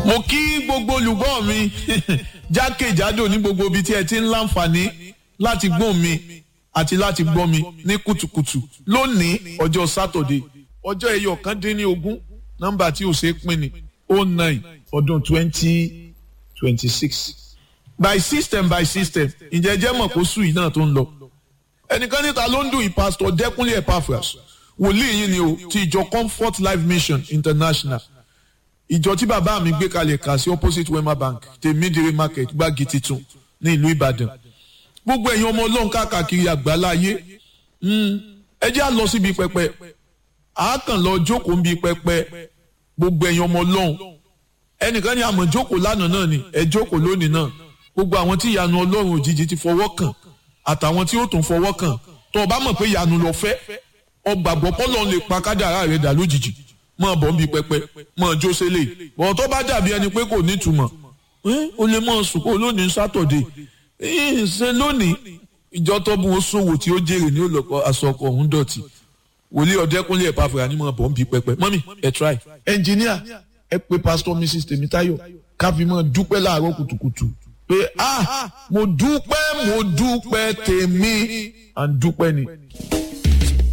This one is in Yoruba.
mo kí gbogbo olùgbọ́ mi jákèjádò ní gbogbo ibi tí ẹ ti ń láǹfààní láti gbọ́ mi àti láti gbọ́ mi ní kùtùkùtù lónìí ọjọ́ sátọ̀dé ọjọ́ ẹyọ kan dín ní ogún nọ́mbà tí ò ṣeé pín ní oh nine ọdún twenty twenty six by system by system ǹjẹ́ jẹ́ mọ̀ kó sùn yìí náà tó ń lọ ẹnìkan níta ló ń dùn yìí pásítọ̀ dẹ́kunlé epaphras wòlíì yìí ni o ti ìjọ comfort life mission international ìjọ tí bàbá mi gbé kalẹ̀ kà sí opposite wema bank tèmídìrí market gbági titun ní ìlú ìbàdàn gbogbo ẹ̀yin ọmọ ọlọ́run káàkiri àgbáláyé ẹ jẹ́ à lọ síbi pẹpẹ àákàn lọ jókòó ń bi pẹpẹ gbogbo ẹ̀yin ọmọ ọlọ́run ẹnìkan ní àmọ̀ jókòó lánàá náà ni ẹ jókòó lónìí náà gbogbo àwọn tí ìyanu ọlọ́run òjijì ti fọwọ́ kàn àtàwọn tí ó tún fọwọ́ kàn tó o bá mọ̀ pé ìyanu lọ fẹ́ ọgbàgbọ́ pọ́lọ́n lè pa kádàrá rẹ̀ dà lójijì mọ̀ bọ́ ń bi pẹpẹ mọ̀ jó sélè bọ̀ tó bá dàbí ẹni pé kò nítumọ̀ o lè mọ̀ sùn kó lónìí sátọ̀dé ṣe lónìí ìjọ tó bu oṣòwò tí ó jèrè ní olùkọ́ aṣọkọ̀ ọ̀hún dọ̀tí wòlíì ọ̀dẹ́kúnlé ẹ̀ pàfẹ́ ànímọ̀ bọ̀ ń bi pẹpẹ mọ́mì ẹ̀ try. ẹnjìníà ẹ pé pásítọ̀ mrs tèmítáyọ̀ káfíńmọ̀ dúpẹ́ láàárọ̀ kùtùkùtù pé ah mo dúpẹ́ mo dúpẹ́ tèmi à ń dúpẹ́ ni.